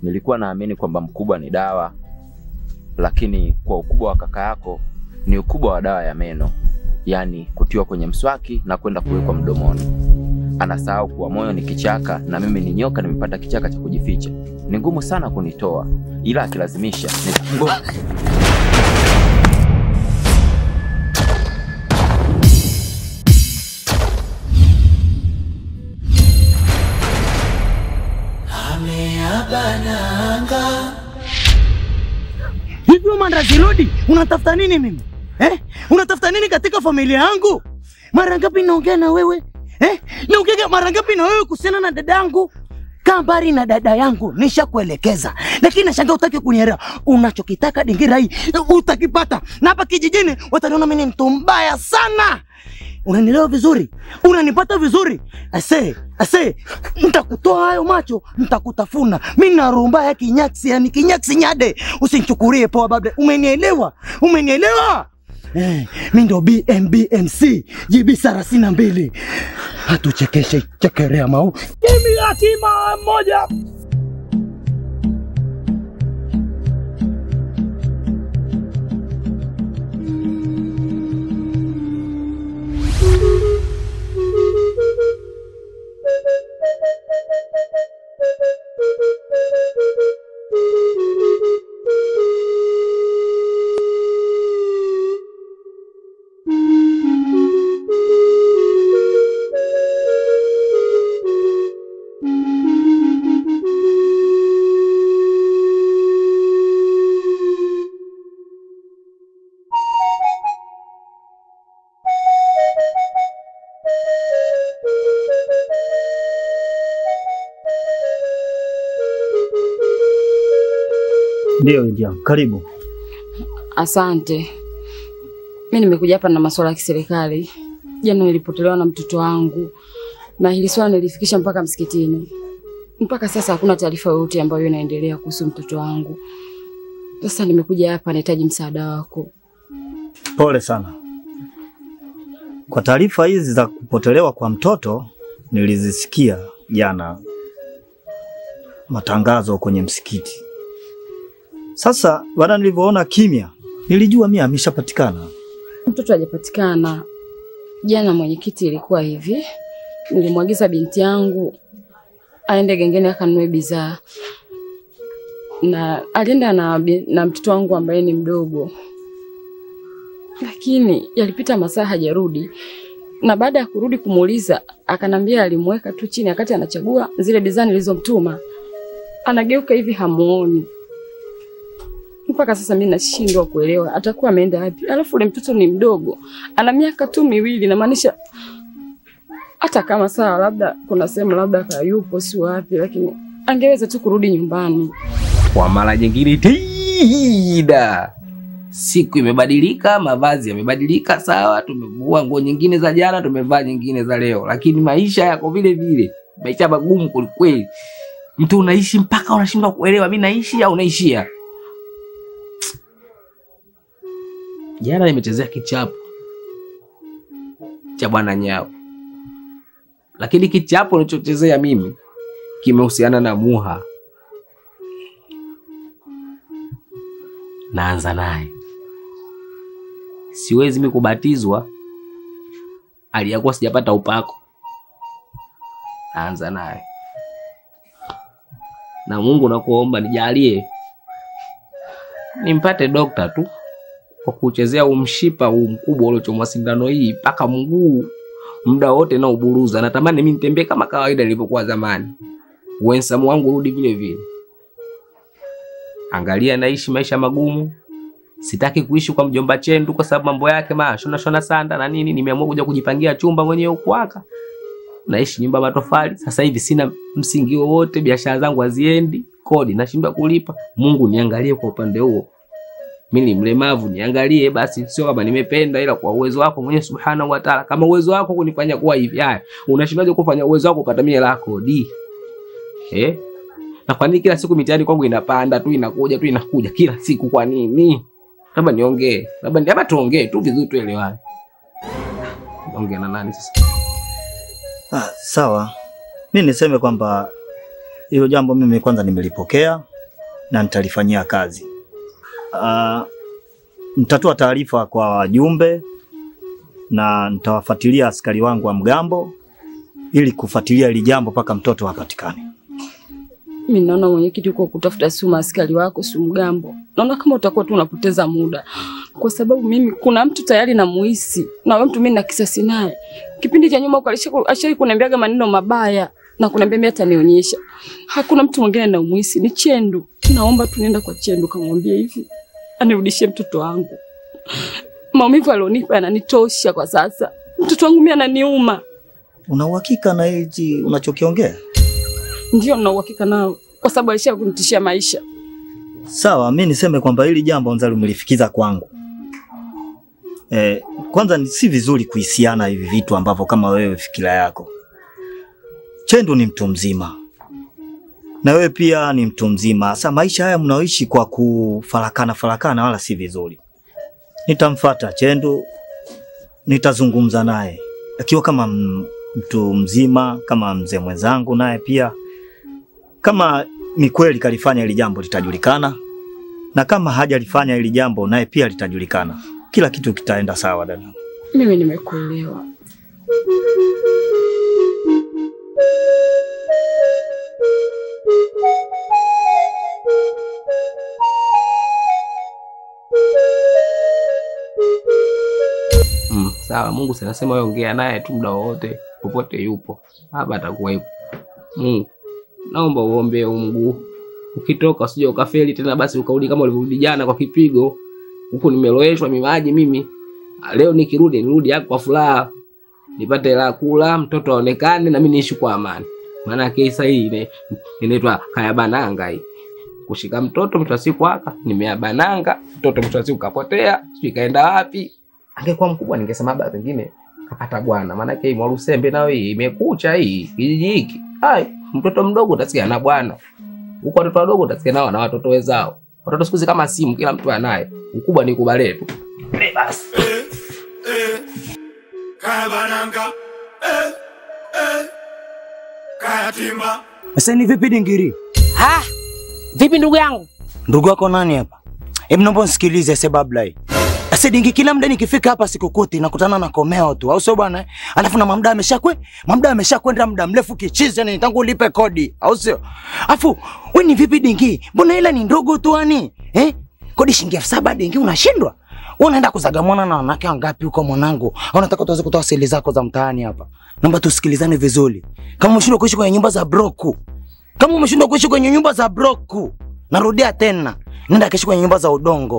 Nilikuwa naamini kwamba mkubwa ni dawa, lakini kwa ukubwa wa kaka yako ni ukubwa wa dawa ya meno, yaani kutiwa kwenye mswaki na kwenda kuwekwa mdomoni. Anasahau kuwa moyo ni kichaka na mimi ni nyoka, nimepata kichaka cha kujificha. Ni ngumu sana kunitoa, ila akilazimisha nitamgonga. Hivi mandazi rudi, unatafuta nini mimi eh? Unatafuta nini katika familia yangu? Mara ngapi naongea na wewe eh? Naongea mara ngapi na wewe kuhusiana na dada yangu? Kaa mbali na dada yangu, nishakuelekeza, lakini nashangaa utaki kunielewa. Unachokitaka dingira hii utakipata, na hapa kijijini wataniona mimi ni mtu mbaya sana. Unanielewa vizuri? Unanipata vizuri? Ase, ase, nitakutoa hayo macho, nitakutafuna. Mimi na rumba ya kinyaksi, yani kinyaksi nyade. Usinichukulie poa babe. Umenielewa? Umenielewa? Eh, mimi ndo BMBMC GB thelathini na mbili. Hatuchekeshe chekelea mau. Kimi hatima moja. Ndiyo India, karibu. Asante. Mi nimekuja hapa na masuala ya kiserikali. Jana nilipotelewa na mtoto wangu, na hili swala nilifikisha mpaka msikitini. Mpaka sasa hakuna taarifa yoyote ambayo inaendelea kuhusu mtoto wangu. Sasa nimekuja hapa, nahitaji msaada wako. Pole sana kwa taarifa hizi za kupotelewa kwa mtoto. Nilizisikia jana matangazo kwenye msikiti. Sasa baada nilivyoona kimya, nilijua mimi ameshapatikana. Mtoto hajapatikana. Jana mwenyekiti, ilikuwa hivi, nilimwagiza binti yangu aende gengeni akanunue bidhaa, na alienda na, bi- na mtoto wangu ambaye ni mdogo, lakini yalipita masaa hajarudi, na baada ya kurudi kumuuliza, akanambia alimweka tu chini wakati anachagua zile bidhaa nilizomtuma. Anageuka hivi hamuoni. Mpaka sasa mimi nashindwa kuelewa atakuwa ameenda wapi. Alafu ule mtoto ni mdogo, ana miaka tu miwili, namaanisha hata kama sawa, labda kuna sehemu labda kayupo, si wapi, lakini angeweza tu kurudi nyumbani. Kwa mara nyingine tida, siku imebadilika, mavazi yamebadilika, sawa. Tumevua nguo nyingine za jana, tumevaa nyingine za leo, lakini maisha yako vile vile, maisha magumu kwelikweli. Mtu unaishi mpaka unashindwa kuelewa, mi naishi au naishia. Jana nimechezea kichapo cha bwana Nyao, lakini kichapo nilichochezea mimi kimehusiana na Muha. Naanza naye, siwezi mi kubatizwa aliyakuwa sijapata upako. Naanza naye na Mungu nakuomba nijalie nimpate dokta tu kwa kuchezea huu mshipa huu mkubwa uliochomwa sindano hii mpaka mguu muda wote na uburuza. Natamani mimi nitembee kama kawaida nilivyokuwa zamani, uwensamu wangu rudi vile vile. Angalia, naishi maisha magumu, sitaki kuishi kwa mjomba Chendu kwa sababu mambo yake ma shona shona sanda na nini. Nimeamua kuja kujipangia chumba mwenyewe huku haka, naishi nyumba matofali. Sasa hivi sina msingi wowote, biashara zangu haziendi, kodi nashindwa kulipa. Mungu niangalie kwa upande huo mimi ni mlemavu, niangalie basi, sio kama nimependa, ila kwa uwezo wako mwenyewe subhanahu wa ta'ala. Kama uwezo wako kunifanya kuwa hivi, haya, unashindaje kufanya uwezo wako upata mimi la kodi eh? Na kwa nini kila siku mitihani kwangu inapanda tu inakuja tu inakuja kila siku? Kwa nini? Labda niongee, labda labda tuongee tu vizuri, tuelewane. Ongea na nani sasa? Ah, sawa. Mi niseme kwamba hilo jambo mimi kwanza nimelipokea na nitalifanyia kazi. Uh, nitatoa taarifa kwa wajumbe na nitawafuatilia askari wangu wa mgambo ili kufuatilia hili jambo mpaka mtoto apatikane. Mi naona mwenyekiti, uko kutafuta si maaskari wako si mgambo, naona kama utakuwa tu unapoteza muda, kwa sababu mimi kuna mtu tayari namuhisi na wewe mtu mimi na kisasi naye. Kipindi cha nyuma alishai kuniambiaga maneno mabaya na kuniambia mimi atanionyesha. Hakuna mtu mwingine namuhisi, ni Chendu. Naomba tu nenda kwa Chendu kamwambie hivi anirudishie mtoto wangu. Maumivu alionipa yananitosha kwa sasa. Mtoto wangu mimi ananiuma. Una uhakika na hichi unachokiongea? Ndio na uhakika nao kwa sababu alisha kunitishia maisha. Sawa, mi niseme kwamba hili jambo Nzali umelifikiza kwangu. Eh, kwanza ni si vizuri kuhisiana hivi vitu ambavyo kama wewe fikira yako. Chendu ni mtu mzima na wewe pia ni mtu mzima. Sasa maisha haya mnaoishi kwa kufarakana farakana wala si vizuri. Nitamfuata Chendu, nitazungumza naye akiwa kama m- mtu mzima, kama mzee mwenzangu, naye pia kama ni kweli kalifanya hili jambo litajulikana, na kama hajalifanya hili jambo naye pia litajulikana. Kila kitu kitaenda sawa dada. Mimi nimekuelewa. Mm, sawa. Mungu sinasema wewe ongea naye tu muda wowote popote yupo hapa atakuwa yupo. Mungu, naomba uombe huu mguu, ukitoka usije ukafeli tena, basi ukarudi kama ulivyorudi jana kwa kipigo. Huku nimeloweshwa mimaji mimi, leo nikirudi nirudi hapo kwa furaha, nipate hela ya kula, mtoto aonekane na mimi niishi kwa amani. Maana kesa hii ine- inaitwa kayabananga hii kushika mtoto mwisho wa siku aka nimeabananga mtoto mwisho wa siku kapotea, sijui kaenda wapi. Angekuwa mkubwa ningesema baba pengine kapata bwana, maana yake Mwarusembe nayo hii imekucha hii kijiji hiki. Ai, mtoto mdogo utasikia na bwana. Huko watoto wadogo utasikia nao na watoto wenzao. Watoto siku hizi kama simu kila mtu anaye. Ukubwa ni kubale tu. Eh, basi. Kaya bananga eh, eh. Kaya timba Sasa ni vipi dingiri? Ha? Vipi ndugu yangu? Ndugu yako nani hapa? Hebu naomba nisikilize sebablai. Sasa dingi kila muda nikifika hapa sikukuti nakutana na komeo tu, au sio bwana? eh? Alafu na mamda ameshakwe, mamda ameshakwenda muda mrefu kichizi yani tangu ulipe kodi, au sio? Afu wewe ni vipi dingi? Mbona hela ni ndogo tu yani? Eh? Kodi shilingi elfu saba dingi unashindwa? Wewe unaenda kuzagamana na wanawake wangapi huko mwanangu? Au unataka tuanze kutoa siri zako za mtaani hapa? Naomba tusikilizane vizuri. Kama umeshindwa kuishi kwenye nyumba za broku, kama umeshindwa kuishi kwenye nyumba za broku, narudia tena, nenda kaishi kwenye nyumba za udongo.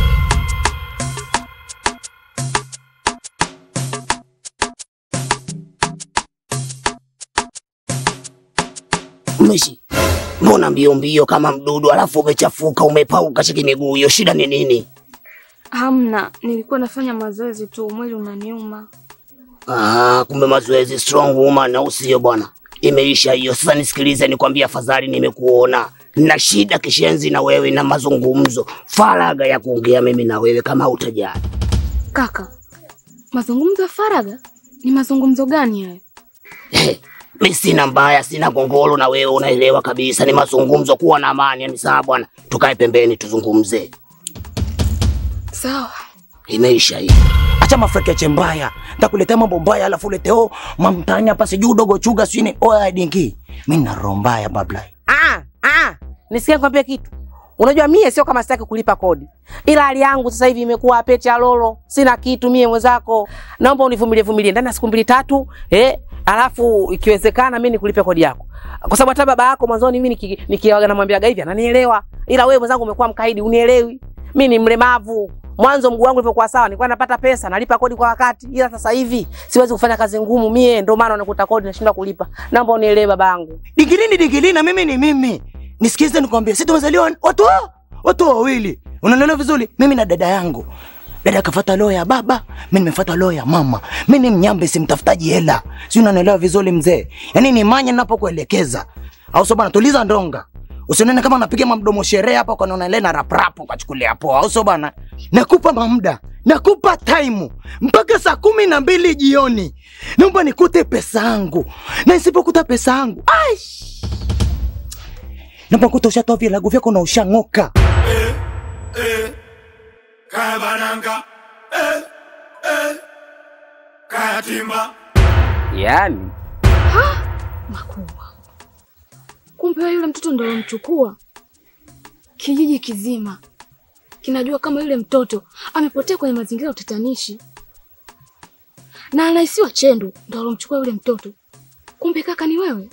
Mmeshi. Mbona mbio mbio kama mdudu alafu umechafuka umepauka shiki miguu hiyo shida ni nini? Hamna, nilikuwa nafanya mazoezi tu, mwili unaniuma. Ah, kumbe mazoezi strong woman au sio bwana? Imeisha hiyo. Sasa nisikilize nikwambie afadhali nimekuona. Na shida kishenzi na wewe na mazungumzo. Faraga ya kuongea mimi na wewe kama utajali. Kaka, mazungumzo ya faragha ni mazungumzo gani hayo? Hey, mi sina mbaya, sina gongolo na wewe unaelewa kabisa. Ni mazungumzo, kuwa na amani. Yani sawa bwana, tukae pembeni tuzungumze. Sawa. Imeisha hii. Acha mafrekeche mbaya, nitakuletea mambo mbaya alafu ulete oh mamtani hapa sijui udogo chuga sijui ni oya dingi. Mimi na roho mbaya bablai. Ah, ah, nisikie nikwambie kitu. Unajua mie sio kama sitaki kulipa kodi, ila hali yangu sasa hivi imekuwa pete ya lolo, sina kitu mie mwenzako. Naomba univumilie vumilie ndani ya siku mbili tatu, eh, alafu ikiwezekana mimi nikulipe kodi yako, kwa sababu hata baba yako mwanzoni mimi niki- nikiaga namwambiaga hivi ananielewa, ila wewe mwenzangu umekuwa mkaidi, unielewi. Mimi ni mlemavu. Mwanzo mguu wangu ulivyokuwa sawa, nilikuwa napata pesa, nalipa kodi kwa wakati, ila sasa hivi siwezi kufanya kazi ngumu mie, ndio maana unakuta kodi nashindwa kulipa. Naomba unielewe babangu. Digilini digilini na mimi ni mimi. Nisikize nikwambie, sisi tumezaliwa watu wa- watu wawili. Unanielewa vizuri? Mimi na dada yangu. Dada akafuata roho ya baba, mimi nimefuata roho ya mama. Mimi ni mnyambe, simtafutaji hela. Si unanielewa vizuri mzee? Yaani ni manya ninapokuelekeza. Au sio bana, tuliza ndonga. Usione kama unapiga mamdomo sherehe hapa kwa naona ile na rap rap ukachukulia poa. Au sio bana? Nakupa mamda, nakupa time mpaka saa kumi na mbili jioni. Naomba nikute pesa yangu, na isipokuta pesa yangu, aish napakuta ushatoa vilago vyako na ushang'oka. eh, eh, kaya bananga eh, eh, kaya timba Yaani Makubwa. Kumbe wewe yule mtoto ndo alomchukua. Kijiji kizima kinajua kama yule mtoto amepotea kwenye mazingira ya utatanishi, na anahisiwa Chendu ndo alomchukua yule mtoto. Kumbe kaka ni wewe.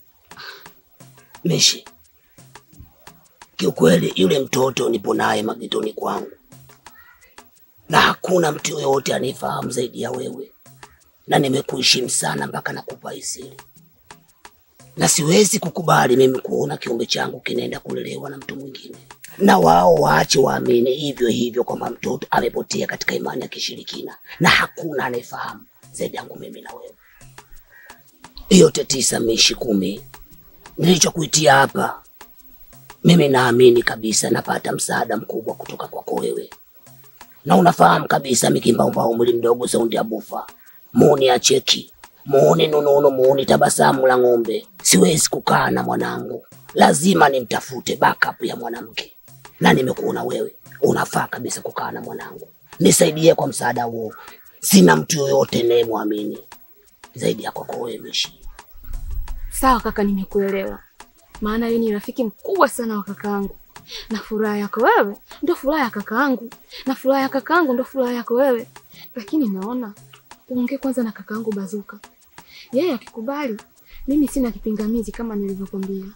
Mishi, kiukweli yule mtoto nipo naye magetoni kwangu, na hakuna mtu yoyote anifahamu zaidi ya wewe, na nimekuheshimu sana mpaka nakupa hii siri, na siwezi kukubali mimi kuona kiumbe changu kinaenda kulelewa na mtu mwingine, na wao waache waamini hivyo hivyo kwamba mtoto amepotea katika imani ya kishirikina, na hakuna anayefahamu zaidi yangu mimi na wewe. Yote tisa mishi kumi nilichokuitia hapa, mimi naamini kabisa napata msaada mkubwa kutoka kwako wewe, na unafahamu kabisa mikimbaumba umri mdogo saundi ya bufa muuni ya cheki muuni nununo muuni tabasamu la ng'ombe. Siwezi kukaa na mwanangu, lazima nimtafute backup ya mwanamke, na nimekuona wewe unafaa kabisa kukaa na mwanangu. Nisaidie kwa msaada huo, sina mtu yoyote nayemwamini zaidi ya kwako wewe Mishi. Sawa kaka, nimekuelewa. Maana wewe ni rafiki mkubwa sana wa kakaangu, na furaha yako wewe ndo furaha ya kakaangu, na furaha ya kakaangu ndo furaha yako wewe. Lakini naona uongee kwanza na kakaangu Bazuka, yeye akikubali, mimi sina kipingamizi kama nilivyokwambia.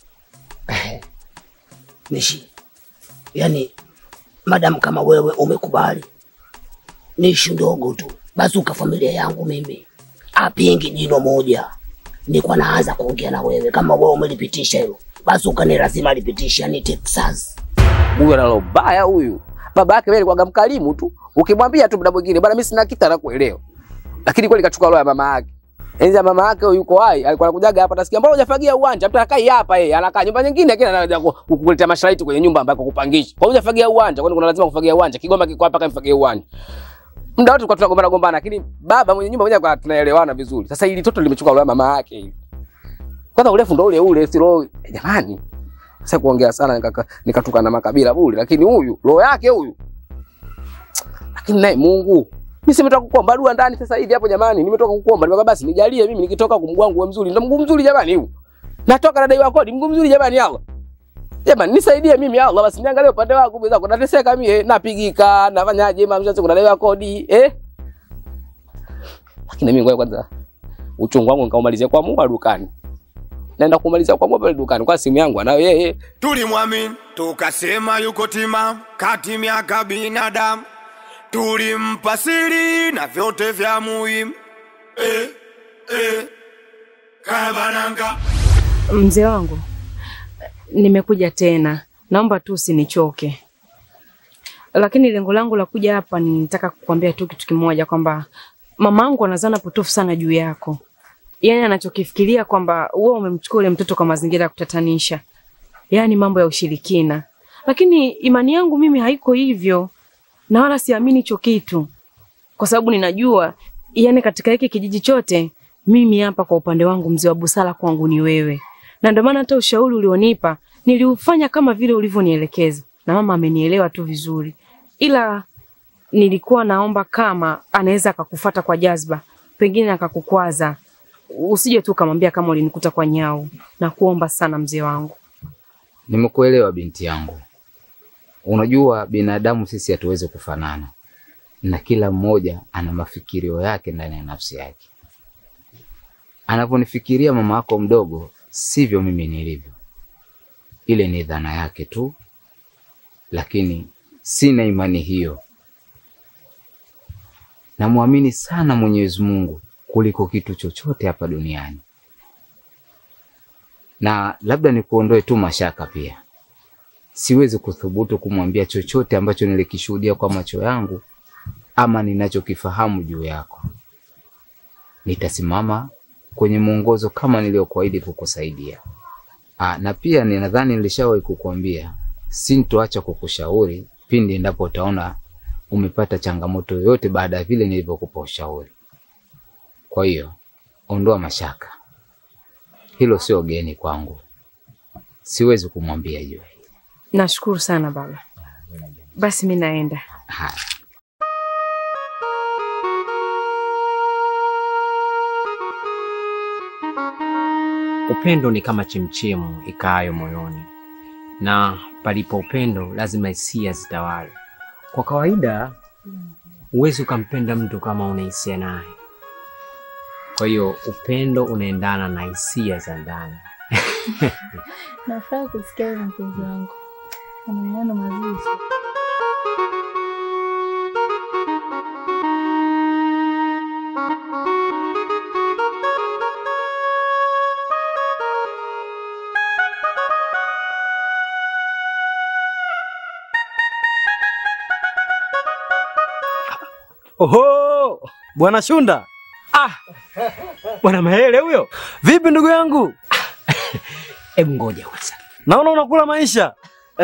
Mishi, yani madamu kama wewe umekubali, ni ishu ndogo tu. Bazuka familia yangu mimi apingi jino moja, nilikuwa naanza kuongea na wewe kama wewe umelipitisha hilo. Bazuka ni lazima alipitisha, ni Texas. huyu analo baya huyu. Baba yake wewe alikuwa mkarimu tu. Ukimwambia tu muda mwingine bwana mimi sina kitu anakuelewa. Lakini kweli kachukua roho ya mama yake. Enzi ya mama yake huyu yuko hai, alikuwa anakujaga hapa nasikia mbona hujafagia uwanja? Mtu anakai hapa yeye, anakaa nyumba nyingine lakini anakuja ku- kukuletea masharti kwenye nyumba ambako kupangisha. Kwa hiyo hujafagia uwanja, kwani kuna lazima kufagia uwanja. Kigoma kiko hapa kama mfagie uwanja. Muda wote tulikuwa tunagombana gombana lakini baba mwenye nyumba mwenyewe alikuwa tunaelewana vizuri. Sasa hili toto limechukua roho ya mama yake hili. Kwanza urefu ndo ule ule, si roho jamani. Sasa kuongea sana nikaka- nikatuka na makabila bure, lakini huyu roho yake huyu. Lakini naye Mungu, mimi simetoka kukuomba dua ndani sasa hivi hapo jamani, nimetoka kukuomba nimeka basi nijalie mimi nikitoka kumguu wangu uwe mzuri. Ndio mguu mzuri jamani huu. Natoka na dai wa kodi, mguu mzuri jamani Allah. Jamani nisaidie mimi Allah basi niangalie upande wangu bila kunateseka mimi napigika, nafanyaje mama mzazi kuna dai wa kodi eh? Lakini mimi ngoja kwanza uchungu wangu nikaumalizia kwa Mungu dukani. Naenda kumalizia kwa Mungu pale dukani kwa simu yangu anayo yeye. tulimwamini tukasema yuko tima kati miaka binadamu tulimpa siri na vyote vya muhimu eh, eh, kaya bananga Mzee wangu, nimekuja tena, naomba tu usinichoke, lakini lengo langu la kuja hapa ni nitaka kukwambia tu kitu kimoja, kwamba mamangu anazana potofu sana juu yako. Yaani anachokifikiria kwamba wewe umemchukua ule mtoto kwa mazingira ya kutatanisha, yaani mambo ya ushirikina. Lakini imani yangu mimi haiko hivyo, na wala siamini hicho kitu, kwa sababu ninajua, yaani katika hiki kijiji chote mimi hapa kwa upande wangu mzee wa busara kwangu ni wewe, na ndio maana hata ushauri ulionipa niliufanya kama vile ulivyonielekeza, na mama amenielewa tu vizuri, ila nilikuwa naomba kama anaweza akakufuata kwa jazba, pengine akakukwaza, usije tu ukamwambia kama ulinikuta kwa nyau. Na kuomba sana mzee wangu. Nimekuelewa binti yangu. Unajua binadamu sisi hatuwezi kufanana, na kila mmoja ana mafikirio yake ndani ya nafsi yake. Anavyonifikiria mama yako mdogo, sivyo mimi nilivyo. Ile ni dhana yake tu, lakini sina imani hiyo. Namwamini sana Mwenyezi Mungu kuliko kitu chochote hapa duniani, na labda nikuondoe tu mashaka pia siwezi kuthubutu kumwambia chochote ambacho nilikishuhudia kwa macho yangu ama ninachokifahamu juu yako. Nitasimama kwenye mwongozo kama niliyokuahidi kukusaidia. Aa, na pia ninadhani nilishawahi kukuambia sintoacha kukushauri pindi endapo utaona umepata changamoto yoyote baada ya vile nilivyokupa ushauri. Kwa hiyo ondoa mashaka, hilo sio geni kwangu. siwezi kumwambia juu. Nashukuru sana baba. Basi mi naenda. Haya. Upendo ni kama chemchemu ikaayo moyoni, na palipo upendo lazima hisia zitawale. Kwa kawaida huwezi ukampenda mtu kama una hisia naye. Kwa hiyo upendo unaendana na hisia za ndani. Nafurahi kusikia hivyo mpenzi wangu, na maneno mazuri. Oho, bwana Shunda. Ah, bwana Mahele huyo. Vipi ndugu yangu? Hebu ngoja kwanza. Naona unakula maisha.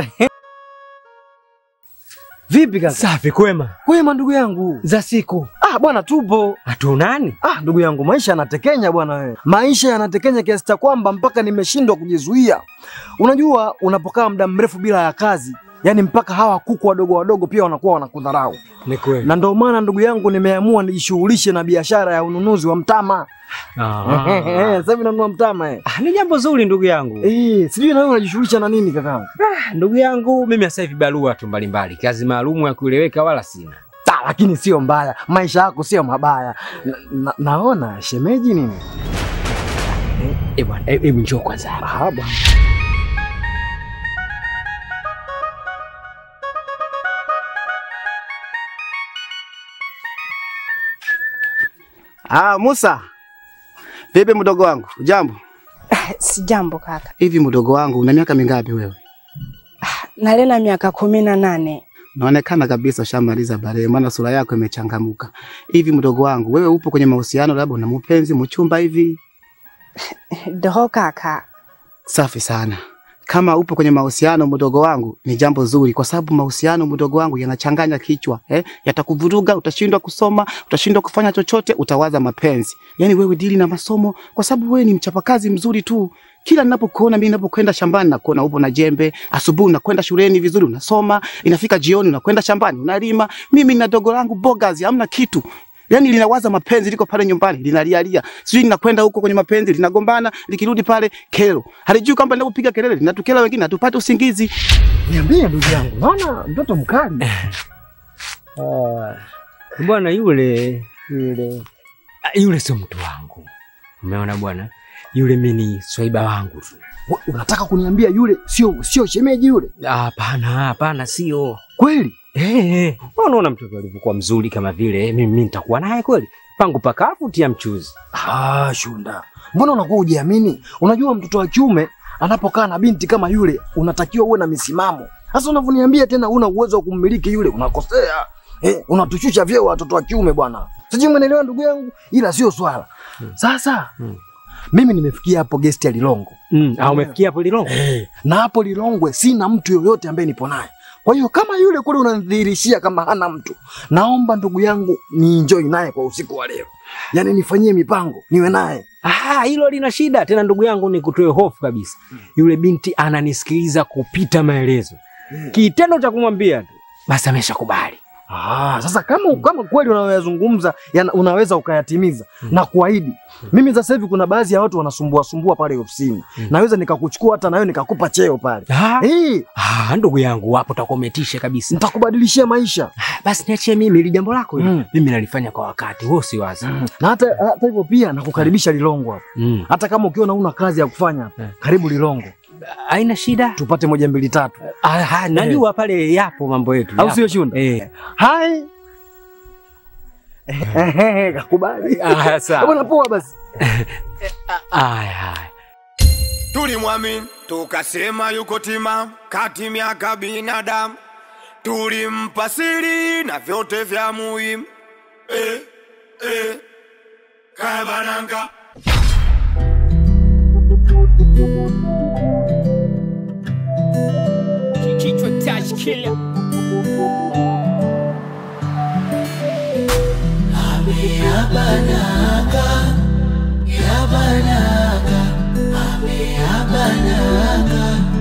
Vipi kaka? Safi, kwema. Kwema ndugu yangu. Za siku. Ah bwana, tupo. Hatuonani? Ah ndugu yangu, maisha yanatekenya bwana wewe. Maisha yanatekenya kiasi cha kwamba mpaka nimeshindwa kujizuia. Unajua, unapokaa muda mrefu bila ya kazi, yani mpaka hawa kuku wadogo wadogo pia wanakuwa wanakudharau. Ni kweli. Na ndio maana ndugu yangu nimeamua nijishughulishe na biashara ya ununuzi wa mtama. Eh, Sasa hivi nanunua mtama eh. Ah, ni jambo zuri ndugu yangu. Eh, sijui na wewe unajishughulisha na nini kakaangu? Ah, ndugu yangu mimi sasa hivi barua tu mbalimbali, kazi maalumu ya kueleweka wala sina. Ta, lakini sio mbaya. Maisha yako sio mabaya. Na, na, naona shemeji nini? Eh bwana, eh, hebu njoo kwanza hapa. Ah bwana. Ah, Musa. Vipi mdogo wangu? Jambo. Sijambo kaka. Hivi mdogo wangu una miaka mingapi wewe? Nalena miaka kumi na nane. Naonekana kabisa ushamaliza bale, maana sura yako imechangamuka. Hivi mdogo wangu, wewe upo kwenye mahusiano labda una mpenzi mchumba hivi? Doho kaka. Safi sana. Kama upo kwenye mahusiano mdogo wangu, ni jambo zuri, kwa sababu mahusiano mdogo wangu yanachanganya kichwa eh? Yatakuvuruga, utashindwa kusoma, utashindwa kufanya chochote, utawaza mapenzi. Yaani wewe dili na masomo, kwa sababu wewe ni mchapakazi mzuri tu. Kila ninapokuona mimi, ninapokwenda shambani nakuona upo na jembe, asubuhi unakwenda shuleni vizuri, unasoma, inafika jioni unakwenda shambani unalima. Mimi na dogo langu bogazi, hamna kitu Yaani linawaza mapenzi, liko pale nyumbani linalialia, sijui linakwenda huko kwenye mapenzi, linagombana, likirudi pale kero, halijui kwamba linapopiga kelele linatukela wengine, hatupate usingizi. Niambie ndugu yangu, naona mtoto mkali. Ah, bwana yule yule Ah, yule sio mtu wangu. Umeona bwana? Yule mimi ni swaiba wangu tu. Wa- Unataka kuniambia yule sio sio shemeji yule? Ah, Hapana, hapana, sio Kweli? Eh, eh. Unaona mtoto alivyokuwa mzuri kama vile mimi mimi nitakuwa naye kweli? Pangu pakavu tia mchuzi. Ah, Shunda. Mbona unakuwa hujiamini? Unajua mtoto wa kiume anapokaa na binti kama yule, unatakiwa uwe na misimamo. Sasa unavyoniambia tena una uwezo wa kummiliki yule, unakosea. Eh, unatushusha vyeo watoto wa kiume bwana. Sijui umeelewa ndugu yangu, ila sio swala. Sasa mimi nimefikia hapo gesti ya Lilongo. Mm, ah, umefikia hapo Lilongo? Eh, na hapo Lilongwe sina mtu yoyote ambaye nipo naye. Kwa hiyo kama yule kule unanidhihirishia kama hana mtu, naomba ndugu yangu ni enjoy naye kwa usiku wa leo, yaani nifanyie mipango niwe naye. Ah, hilo lina shida tena ndugu yangu, ni kutoe hofu kabisa. Yule binti ananisikiliza kupita maelezo. Kitendo cha kumwambia tu basi ameshakubali. Ah, sasa kama kama kweli unayoyazungumza yana- unaweza ukayatimiza na kuahidi. Mimi sasa hivi kuna baadhi ya watu wanasumbua sumbua pale ofisini. Naweza nikakuchukua hata nawe nikakupa cheo pale. Ah, Eh, ah, ndugu yangu hapo utakometisha kabisa. nitakubadilishia maisha. Ah, Basi niachie mimi ili jambo lako hili. Mm. Mimi nalifanya kwa wakati, wewe usiwazi. Na hata hata hivyo pia nakukaribisha Lilongo hapa. Mm. Hata kama ukiona una kazi ya kufanya hapa, Eh. karibu Lilongo. Haina shida. Tupate moja mbili tatu. Ah, ah, najua pale yapo mambo yetu. Au yapo. sio Shunda? Eh. Hai. Ehehe, kakubali. Ah, sawa. Bwana poa basi. Aya, haya. Tulimwamini tukasema yuko timamu, kati miaka binadamu, tulimpa siri na vyote vya muhimu. Eh, eh, kaya bananga Kichwa touch killer. Yabananga, ame yabananga,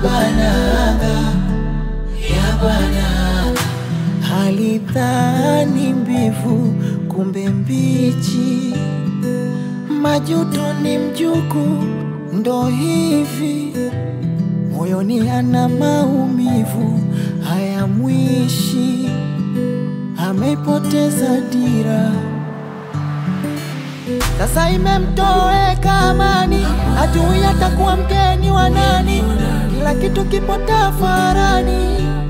bananga ya bananga halidhani mbivu kumbe mbichi majuto ni mjuku ndo hivi moyoni ana maumivu hayamwishi ameipoteza dira sasa imemtoweka amani, hajui atakuwa mgeni wa nani, kila kitu kipo tafarani.